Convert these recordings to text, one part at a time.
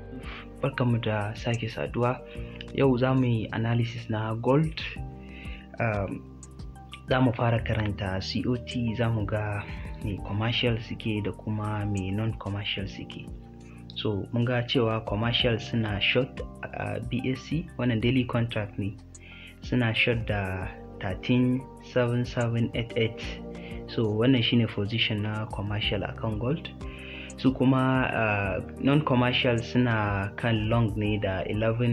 barkanmu da sake saduwa yau za mu yi analysis na gold um, za mu fara karanta cot za mu ga mai commercial suke da kuma mai non-commercial suke so mun ga cewa commercial suna short a uh, bsc wannan daily contract ne suna short da 137788 so wannan shine position na commercial akan gold su kuma uh, non-commercial suna kan long ne da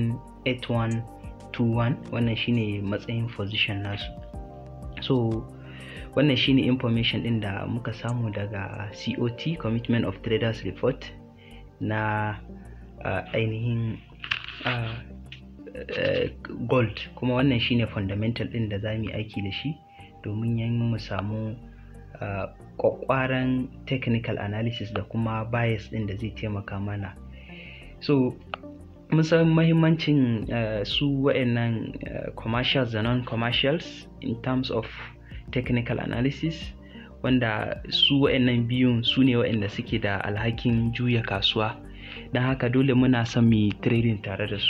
118121 wannan shine matsayin position nasu so wannan shine information din da muka samu daga cot commitment of traders report na uh, ainihin uh, uh, gold kuma wannan shine fundamental din da za mu yi aiki da shi domin yin mu samu kwakwaran technical analysis da kuma bias din da zai taimaka mana so mun san mahimmancin uh, su wa'annan uh, commercials da non-commercials in terms of technical analysis wanda su wa'annan biyun su ne wa'anda suke da alhakin juya kasuwa don haka dole muna son mu trading tare da su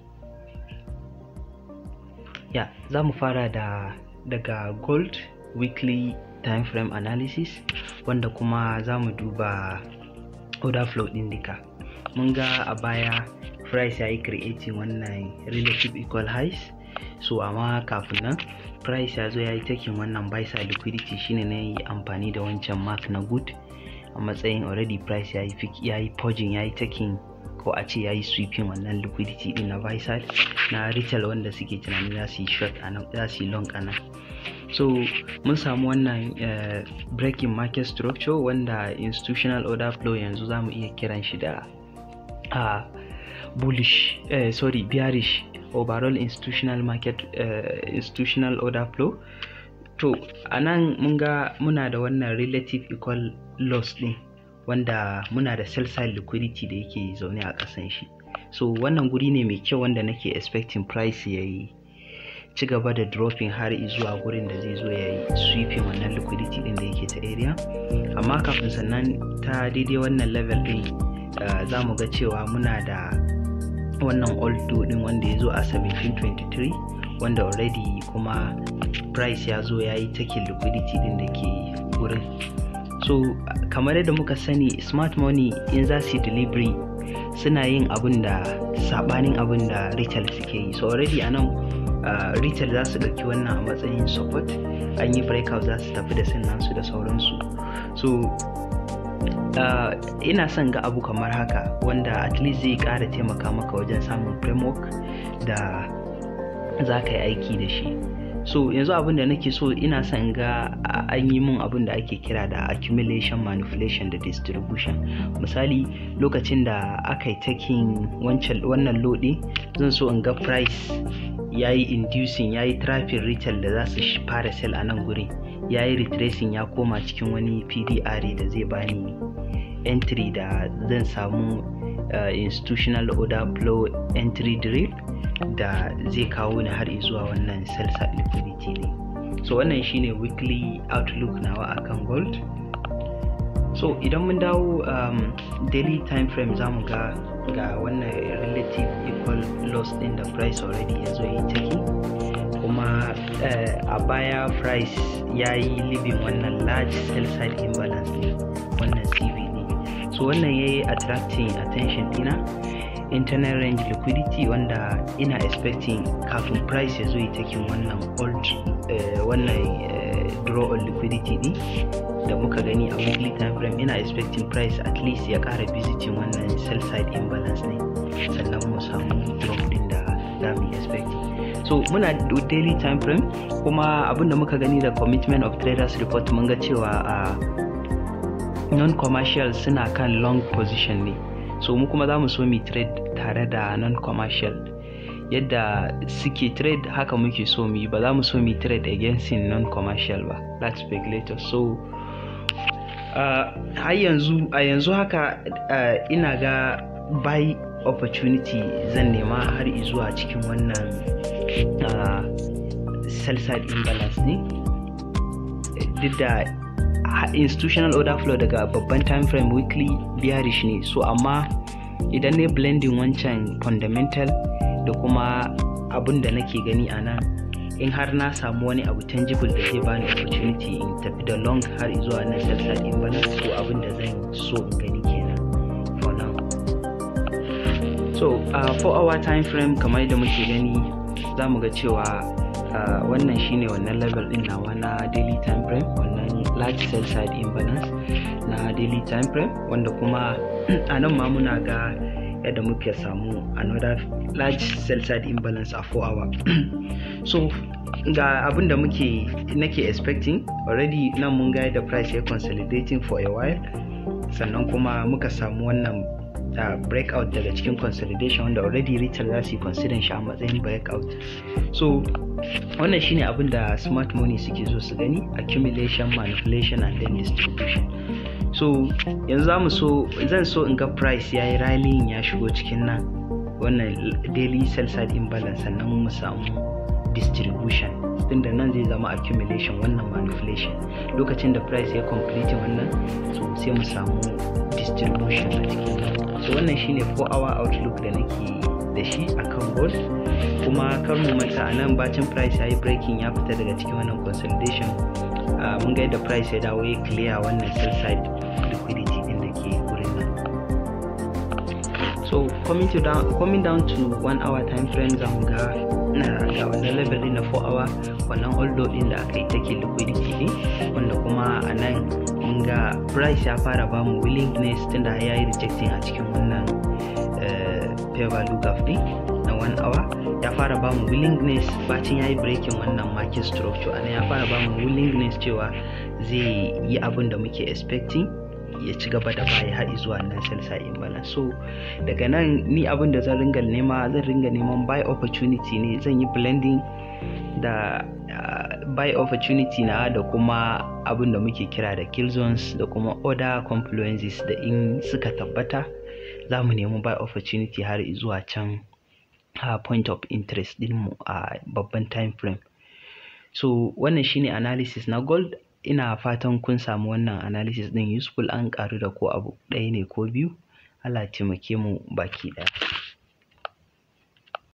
ya za mu fara da daga gold weekly time frame analysis wanda kuma za mu duba order flow din duka mun ga a baya price ya yi creating wannan relative equal highs so amma kafin nan price ya zo ya yi taking wannan buy side liquidity shine na yi amfani da wancan mark na good a matsayin already price ya yi ya yi purging ya yi taking ko a ce ya yi sweeping wannan liquidity din na buy side na retail wanda suke tunanin za su yi short a nan za su yi long a nan so mun samu wannan uh, breaking market structure wanda institutional order flow yanzu za mu iya kiran shi da uh, bullish uh, sorry bearish overall institutional market uh, institutional order flow to a nan mun ga muna da wannan relative equal loss din wanda muna da sell side liquidity da yake zaune a ƙasan shi so wannan guri ne mai kyau wanda nake expecting price ya yi ci gaba da dropping har zuwa gurin da zai zo ya yi sweeping wannan liquidity din da yake ta area amma kafin sannan ta daidai wannan level din uh, za mu ga cewa muna da wannan old din wanda ya zo a 1723 wanda already kuma price ya zo ya yi taking liquidity din da ke gurin so kamar yadda muka sani smart money in za su yi delivery suna yin abin da sabanin abin da retail suke yi so already a nan uh, retail za su ɗauki wannan a matsayin support an yi breakout za su tafi da nasu da sauransu so uh, ina son ga abu kamar haka wanda at least zai ƙara taimaka maka wajen samun framework da za ka yi aiki da shi so yanzu abin da nake so ina son ga an yi mun abin da ake kira da accumulation manipulation da distribution misali lokacin da aka yi taking wannan lodi zan so in ga price ya yi inducing ya yi traffic retail da za su fara sell a nan guri ya yi retracing ya koma cikin wani pdr da zai bani entry da zan samu uh, institutional order flow entry drill da zai kawo ni har zuwa wannan sell side liquidity ne so wannan shine weekly outlook nawa akan gold so idan mun dawo um, daily time frame za mu ga ga wannan relative equal loss din da price already ya zo yi take kuma uh, a baya price ya yi living wannan large sell side imbalance ne wannan cv ne so wannan ya yi attracting attention dina internal range liquidity wanda ina expecting kafin price ya zo yi taking wannan old uh, wannan uh, draw on liquidity din da muka gani a weekly time frame ina expecting price at least ya kara visiting wannan sell side imbalance ne sannan mu samu drop din da za mu expecting so muna daily time frame kuma abinda muka gani da commitment of traders report mun ga cewa a uh, non-commercial suna kan long position ne so mu kuma za mu so mu trade tare da non-commercial yadda suke trade haka muke so mu yi ba za mu so mu trade against non-commercial ba that's speculator so har uh, yanzu a yanzu haka uh, ina ga buy opportunity zan nema har zuwa cikin wannan uh, sell side imbalance ne duk da institutional order flow daga babban time frame weekly bearish ne so amma idan ne blending wancan fundamental da kuma abin da nake gani a nan in har na samu wani abu tangible da zai bani opportunity in tafi da long har zuwa na sell side imbalance so abin da zan so in gani kenan for now so uh, 4 hour time frame kamar da muke gani za mu ga cewa uh, wannan shine wannan level din nawa na daily time frame wannan large sell side imbalance na daily time frame wanda kuma a nan ma muna ga yadda muke samu another large sell side imbalance a 4 hour so ga abin da muke nake expecting already nan mun ga da price ya consolidating for a while sannan kuma muka samu wannan uh, breakout daga cikin consolidation wanda already retail za su yi consider shi a matsayin breakout so wannan shine abin da smart money suke so su gani accumulation manipulation and then distribution so yanzu za mu so zan so in ga price ya yi rallying ya shigo cikin nan wannan daily sell side imbalance sannan mu samu distribution tunda nan zai zama accumulation wannan manipulation lokacin da price ya complete wannan so sai mu samu distribution a cikin nan so wannan shine 4 hour outlook da nake da shi akan gold kuma kar mu manta a nan bacin price ya yi breaking ya fita daga cikin wannan consolidation uh, mun ga yadda price ya dawo ya clear wannan sell side liquidity din da ke wurin nan so coming, to down, coming down to 1 hour time frame za mu ga ga wannan level din na 4 hour wannan holdo din da aka yi take liquidity ne wanda kuma a nan mun ga price ya fara ba mu willingness tunda ya yi rejecting a cikin wannan fair value gap din na 1 hour ya fara ba mu willingness bacin ya yi breaking wannan market structure a ya fara ba mu willingness cewa zai yi abin da muke expecting ya ci gaba da baya haɗi zuwa nan sell side imbalance so daga nan ni abin da zan ringa nema zan ringa neman buy opportunity ne zan yi blending da uh, buy opportunity na da kuma abin da muke kira da kill zones da kuma other confluences da in suka tabbata za mu nemi buy opportunity har zuwa can uh, point of interest dinmu a uh, babban time frame so wannan shine analysis na gold ina fatan kun samu wannan analysis din useful an karu da ko abu ɗaya ne ko biyu Allah taimake mu baki ɗaya